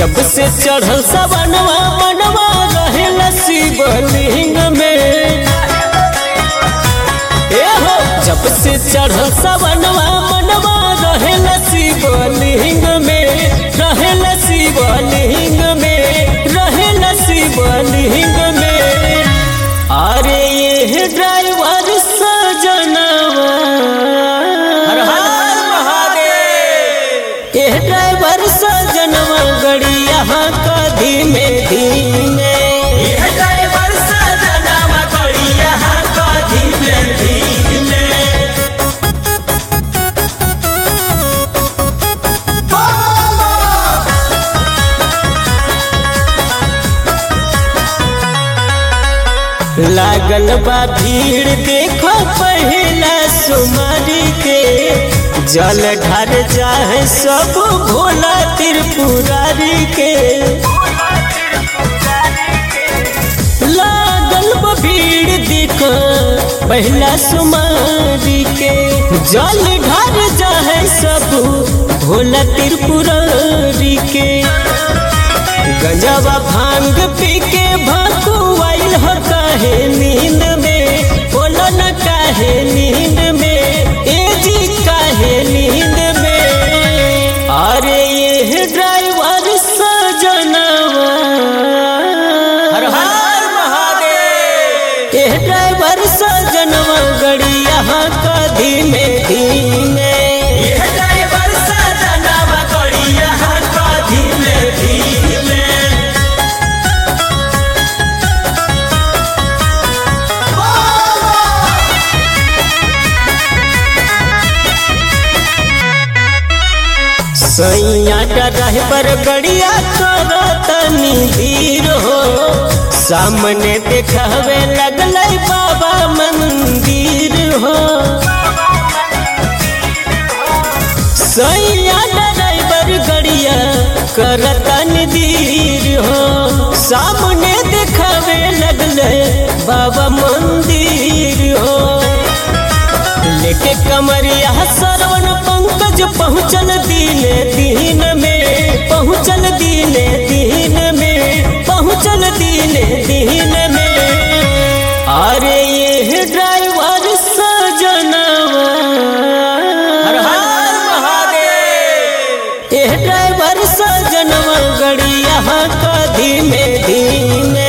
जब से चढ़ल सवनवा मनवा रहेला शिवलिंग में ए हो जब से चढ़ल सवनवा मनवा रहेला शिवलिंग में रहेला शिवलिंग में रहेला शिवलिंग में अरे ये ड्राइवर सजनवा हर हर महादेव ये ड्राइवर सजनवा गड़िया का धीमे धीमे ये ड्राइवर सजनवा गड़िया का धीमे धीमे लागल बा भीड़ देखो पहला सुमारी के जल ढर जाए सब भोला त्रिपुरारी के लागल बा भीड़ देखो पहला सुमारी के जल ढर जाए सब भोला त्रिपुरारी के गजबा भांग पी के भकुआइल हो काहे नींद में बोलो न काहे नींद में ए जी काहे नींद में अरे ये ड्राइवर सजनवा हर हर महादेव ये ड्राइवर सजनवा गड़िया का धीमे धीमे ये ड्राइवर सजनवा गड़िया का धीमे धीमे सैया ड्राइवर गड़िया करतनी धीर हो सामने देखावे लगल बाबा मंदिर हो सैया ड्राइवर गड़िया करतनी धीर हो सामने देखावे लगल बाबा मंदिर हो लेके कमरिया सरवण पंकज पहुँचल दिने दिन में पहुँचल दिने दिन में पहुँचल दिने दिन में अरे ये ड्राइवर सजनवा हर हर महादेव ये ड्राइवर सजनवा गड़िया का धीमे धीमे